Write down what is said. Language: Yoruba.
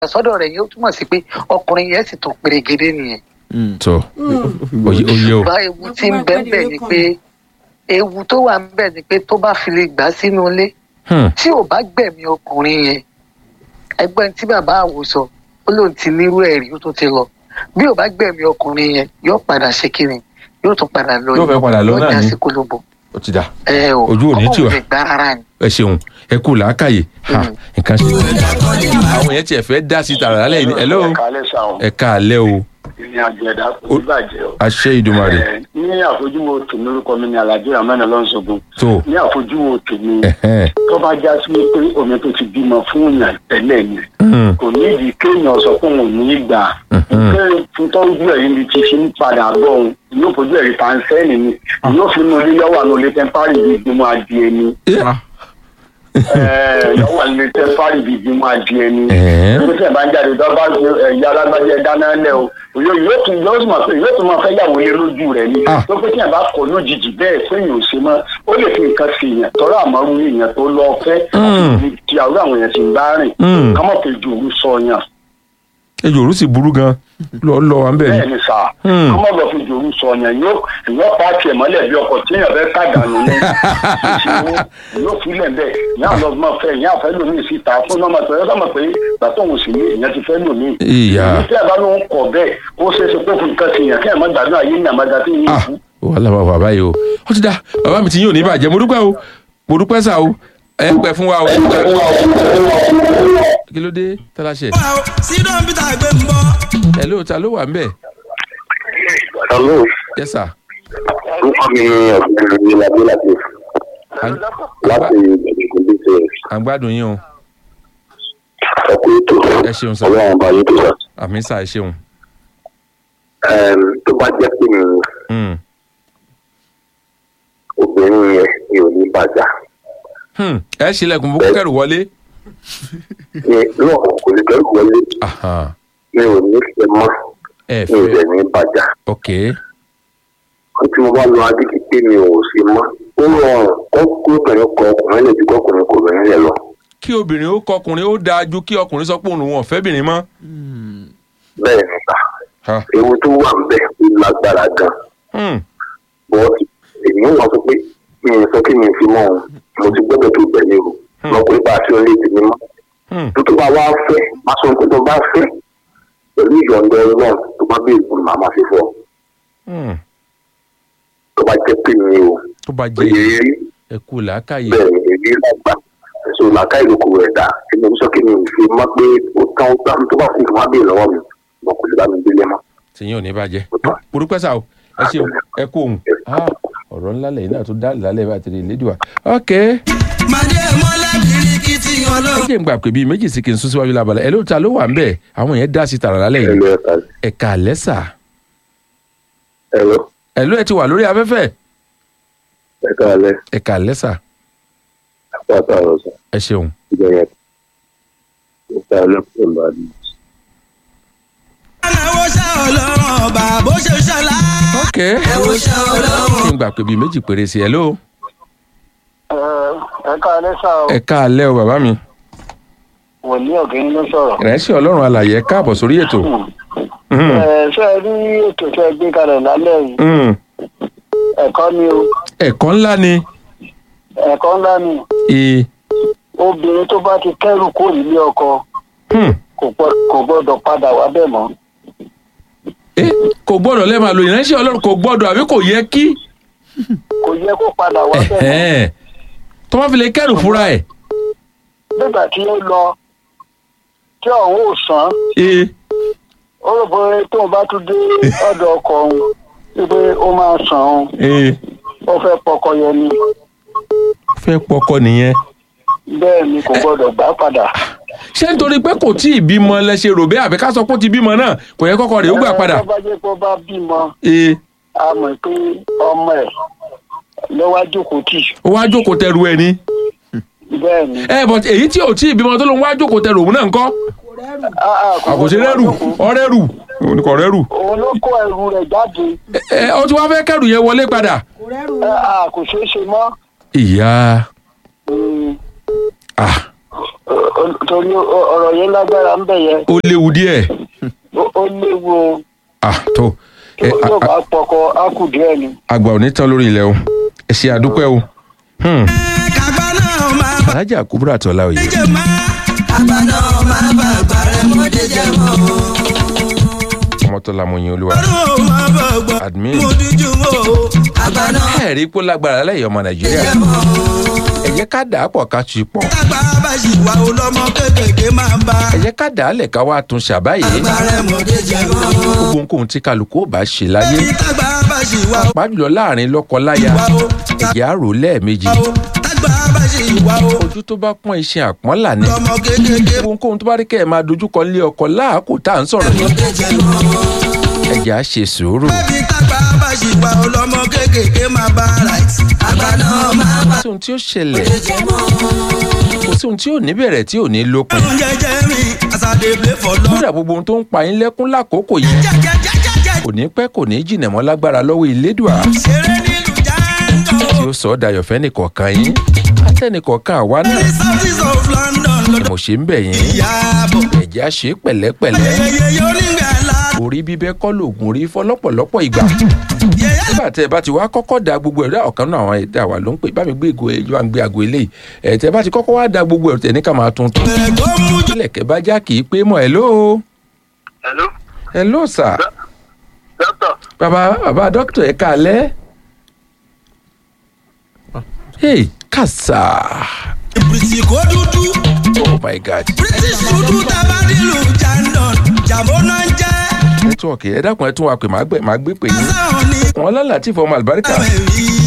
sọ́dọ̀ rẹ̀ yóò túmọ̀ sí pé ọkùnrin yẹn sì tún pèrègede nìyẹn. tó oyè oyè o bá ewu tí ń bẹ́ẹ̀ bẹ́ẹ̀ ni pé ewu tó wà ń bẹ̀ ni pé tó bá fi lè gbà sínú ilé Hmm. tí ò bá gbẹ̀mí ọkùnrin yẹn ẹgbẹ́ tí bàbá àwò sọ ó lóun ti nírú ẹ̀rí ó tún ti lọ bí ò bá gbẹ̀mí ọkùnrin yẹn yóò padà ṣe kíni yóò tún padà lọ Yóò fẹ́ padà lọ náà lọ́jà ni. sí kólóbó ó ti dà ẹ o Ojú ò ní tì wá. ọmọ òun lè gbá rárá ni. ẹ ṣeun ẹ kú làákàyè ha Mm. nǹkan ṣe. àwọn yẹn tiẹ̀ fẹ́ dá sí tààrà lálẹ́ yìí ni hello kálẹ̀ sàwọn ẹ káalẹ́ o ìrìn àjò ẹ̀dá kò ní bàjẹ́ o. àṣẹ ìdùmarè Ẹ, ní àfojúwo tèmi orúkọ mi ni alhaji ramani ọlọ́nṣogun tó ní àfojúwo tèmi ẹ̀hẹ́n. tó bá já sí pé omi tó ti bímọ fún yàn tẹ́lẹ̀ ni Hmm. kò ní ìdí kéèyàn sọ pé òun ò ní í gbà Mhm. pé fún tọ́jú ẹ̀rí ni ti fi ń padà bọ̀ òun yóò fojú ẹ̀rí pàǹsẹ́ẹ̀nì ni yóò fi mú ilé yọ̀wà ní olè tẹ́ḿpárì bíi gbẹmọ adìẹ ni Eh, Ẹ, yọ̀wà ní olè tẹ́ḿpárì bíi gbẹmọ adìẹ ni ẹ̀hẹ́n. nígbà tí ẹ bá ń jáde tó bá ṣe ẹ̀yà alágbájá dáná lẹ̀ o yóò yóò tún yóò tún máa fẹ́ yóò tún máa fẹ́ yàwó lé lójú rẹ̀ ni Ah. tó pé tí ẹ bá kọ̀ lójijì bẹ́ẹ̀ sẹ́yìn ò ṣe mọ́ ó lè fi nǹkan sí yẹn tọ́rọ àmọ́rú èèyàn tó lọ fẹ́ Mm. àti ti àwọn àwọn èèyàn sì ń bá rìn Mm. kámọ̀ pé ju òru sọ yàn ejò òru sì burú gan lọ lọ wa ń bẹ̀ bẹ́ẹ̀ ni ni sà Mm. kámọ̀ lọ fi ju òru sọ yàn yóò yóò pààkì ẹ̀ mọ́lẹ̀ bí ọkọ̀ tí èèyàn fẹ́ kàdánù ní ìṣòro yóò filẹ̀ bẹ́ẹ̀ ìyá lọ máa fẹ́ ìyá fẹ́ lómi síta fún ọmọ tó yẹ sọ́mọ pé gbàtọ́ òun sì ní ìyẹn ti fẹ́ lómi ìyá tí a bá ló ń kọ bẹ́ẹ̀ ó ṣeé ṣe kó fún nǹkan sí yàn kí ẹ má gbàdúrà ayé ní àmàgà tí yín ah fún. wàhálà wà bàbá yìí o ó ti dà bàbá mi ti yín ò ní bàjẹ́ mo dúpẹ́ o mo dúpẹ́ sà o ẹ ń pẹ́ fún wa o kí ló dé tálàṣẹ sídọ̀ peter gbé ń bọ́. ẹ ló ta ló wà ń bẹ̀ Hello, yẹ sà orúkọ mi ni ọ̀gbìn mi lábẹ́ láti láti ìgbìmọ̀ ṣe à ń gbádùn yín o ọkọ̀ ètò ẹ ṣeun sà ọlọ́run bá yín tó sọ. àmì sà ẹ ṣeun Tó bá jẹ́ pé mi Hmm. obìnrin yẹn mi ò ní bàjá. Hmm. ẹ ṣílẹ̀kùn bó kẹrù wọlé Mi náà kò lè kẹ́rù wọlé Aha. mi ò ní fẹ́ mọ́ ẹ mi ò fẹ́ dẹ̀ ní bàjá. ok Wọ́n tí mo bá lọ adídí pé mi ò ṣe mọ́. Ó rọrùn kó kó obìnrin kọ ọkùnrin lè ju kọkùnrin kò obìnrin lẹ̀ lọ. kí obìnrin ó kọkùnrin ó dáa ju kí ọkùnrin sọ pé òun ò fẹ́bìnrin mọ́ Bẹ́ẹ̀ ni sà, Ha. ewu tó wà ń bẹ̀ ó lágbára gan. Hmm. bọ́ọ̀sì èmi ò wọ́n sọ pé mi ò sọ kí mi fi mọ́ òun mo ti gbọ́dọ̀ tó bẹ̀rẹ̀ o lọkùnrin bá a fi orí ìdílé mọ́ Hmm. tó tó bá wá fẹ́ má sọ pé tó bá fẹ́ pẹ̀lú ìyọ̀ǹda ọlọ́run tó bá bí ìgbìmọ̀ màmá fi fọ́ Hmm. tó bá jẹ́ pé mi ò tó bá pé jẹ́ èrí ẹ kú làákàyè bẹ́ẹ̀ ni èrí lágbà èso làákà ìlòkù rẹ̀ dà tí mo sọ kí mi ò fi mọ́ pé ó tán ó tán tó bá fún ìfún abẹ́ lọ́wọ́ mi mo kò lè bá mi délé mọ́. tìyín ò ní bàjẹ́ mo dúpẹ́ sà o ẹ ṣeun ẹ kú òun Ah, ọ̀rọ̀ ńlá lẹ́yìn náà tó dá lálẹ́ bá tẹ̀lé lédùá ok màdé mọ́lẹ̀ bìrìkìtì ẹ ọlọ́run. jẹ́ ń gbà pé bíi méjì sí kí n sún síwájú lábalẹ̀ ẹ ló ta ló wà ń bẹ̀ àwọn yẹn dá sí tààrà lálẹ́ yìí ẹ̀rọ ẹ̀ka ẹ̀ka lẹ́sà ẹ̀rọ ẹ ló ẹ ti wà lórí afẹ́fẹ́ ẹ̀ka alẹ́ ẹ̀ka lẹ́sà àpáta ọ̀rọ̀ sọ ẹ ṣeun ìjọyẹ̀ ẹ̀ka ẹlẹ́kùn ìbàdàn. ẹ̀wọ̀ ṣá ọlọ́run ọba bó ṣe ṣọlá. ok ẹ̀wọ̀ ṣá ọlọ́run. kí n gbà pé bíi méjì péré sí ẹ ló ẹ ká alẹ́ sá o ẹ̀ka alẹ́ o bàbá mi wòlíì ọ̀gẹ́ni ló sọ̀rọ̀. ìrẹsì ọlọ́run alàyè ẹ káàbọ̀ sórí ètò Hmm. ẹ ṣe é rí ètò tẹ gbé kalẹ̀ lálẹ́ yìí Hmm. ẹ̀kọ́ ni o ẹ̀kọ́ ńlá ni ẹ̀kọ́ ńlá ni ee obìnrin tó bá ti kẹ́rù kó nílé ọkọ Hmm. kò gbọ́- kò gbọ́dọ̀ padà wá bẹ́ẹ̀ mọ́. Eh, kò gbọ́dọ̀ lẹ́ẹ̀ máa lo ìránṣẹ́ ọlọ́run kò gbọ́dọ̀ àbí kò yẹ kí kò yẹ kó padà wá bẹ́ẹ̀ mọ́. Ẹ̀hẹ́n. tó bá fi lè kẹ́rù fúnra ẹ̀ nígbà tí ó lọ tí ọ̀hún ò sàn ee ó rò pé tóun bá tún dé ọ̀dọ̀ ọkọ òun wípé ó máa sàn òun ee ó fẹ́ pọkọ yẹn ni fẹ́ pọkọ nìyẹn bẹ́ẹ̀ ni kò gbọ́dọ̀ gbà padà. ṣé nítorí pé kò tí ì bímọ lẹ ṣe rò bẹ́ẹ̀ àbí ká sọ pé ó ti bímọ náà kò yẹ kọ́kọ́ rẹ̀ ó gbà padà tó bá jẹ́ pé ó bá bímọ ee a mọ̀ pé ọmọ ẹ̀ ló wá jókòó tì ó wá jókòó tẹrù ẹ ni bẹ́ẹ̀ ni. ẹ but èyí tí ò tí ì bímọ tó ló ń wá jókòó tẹrù òun náà ń kọ́ Ah, ah, kò àkòṣe gbọ́dọ̀ rẹ́rù wá jókòó. ọ̀rẹ́rù òun kò rẹ́rù òun ló kó ẹrù rẹ̀ jáde ẹ ó ti wá fẹ́ kẹ́rù yẹn wọlé padà Ah, ah, kò ṣeé ṣe mọ́. ìyá Mm, ah Ọ- ọ- torí ọ- ọ̀rọ̀ yẹn lágbára ń bẹ̀ yẹn ó léwu díẹ̀ Ó- ó léwu o. ah tó ẹ tó a- tó a- bá pọkọ á kù díẹ̀ ni. àgbà ò ní tán lórí ilẹ̀ o ẹ ṣe àdúpẹ́ o Hmm. kàgbá náà máa bá alájà kúbúrà tọ́lá òye jẹ mọ́. kàgbá náà máa bá àgbàrẹ̀ mọ́dé jẹ mọ́. ọmọtọ́lá mọ̀yìn olúwa ọdún máa bá gbọ́. admin mo díjú mọ́ o. kàgbá náà ẹ rí i pé ó lágbára lẹ́yìn ọmọ nàìjíríà jẹ mọ́. ẹ jẹ́ ká dà á pọ̀ ká tu pọ̀ kàgbá bá ṣì wà ó lọ́mọ kékèké máa bá. ẹ jẹ́ ká dà á lẹ̀ ká wá tún ṣàbáyé àgbàrẹ̀ mọ́dé jẹ mọ́. gbogbo nǹkan tí kálukú ò bá ṣe láyé bí kàgbá bá ṣì wà ó pàjùlọ láàrin lọ́kọ-láya wà ó. ẹ̀jẹ̀ á rò ó lẹ́ẹ̀mejì wà ó. kàgbá bá ṣì wà ó. ojú tó bá pọ́n iṣẹ́ àpọ́nlà ni lọ́mọ kékèké gbogbo nǹkan tó bá rí kẹ́ ẹ̀ máa dojúkọ lé ọkọ láàkó tá à ń sọ̀rọ̀ yìí mọ́dé jẹ mọ́. ẹ̀jẹ̀ á ṣe sùúrù bí kàgbá bá ṣì wà ó lọ́mọ kékèké máa bá right. àgbà náà máa bá kò sí ohun tí ó ṣẹlẹ̀ jẹ mọ́. kò sí ohun tí ò ní bẹ̀rẹ̀ tí ò ní lópin Ọ̀run jẹjẹ mi as I dey play for love. kódà gbogbo ohun tó ń pa yín lẹ́kún lákòókò yìí Jẹjẹjẹjẹjẹ kò ní pẹ́ kò ní jìnà mọ́ lágbára lọ́wọ́ ìlédùà ṣeré nílùú Jango. tí ó sọ ọ́ dayọ̀ fẹ́ nìkọ̀ọ̀kan yín àtẹnìkọ̀ọ̀kan àwa náà The southeast of London ni lọ́dọ̀ mo ṣe ń bẹ̀ yín ìyàbọ̀. ẹ̀jẹ̀ á ṣe é pẹ̀lẹ́pẹ̀lẹ́ Yẹyẹ onígbà ńlá. orí bíbẹ́ kọ́ lògùn orí fọ́ lọ́pọ̀lọpọ̀ ìgbà Yẹyẹ nígbà tẹ́ ẹ bá ti wá kọ́kọ́ da gbogbo ẹ̀rọ ọ̀kan náà àwọn ẹ̀dá wa ló ń pè bá mi gbé ìgò ẹ̀ yóò gbé àgò eléyìí ẹ̀ tẹ́ bá ti kọ́kọ́ wá da gbogbo ẹ̀rọ tẹ̀ ní ká máa tún tún bẹ̀rẹ̀ tó mú jù. ilẹ̀kẹ̀ bá já kì í pé mọ́ ẹ̀ ló hello ẹ̀ ló sà doctor bàbá bàbá dókítà ẹ̀ kálẹ̀ hey kàsà Ìbùrìsì kò dúdú. oh my god British dúdú tábà nílùú Jandon. Jàmbó náà ń jẹ́. nẹ́tíwọ̀kì ẹ̀ dákun ẹ̀ tún wà pé màá gbé màá gbé pè yín Sáwọn ní wọn lálàá tí fọmọ àlùbáríkà ẹ̀mí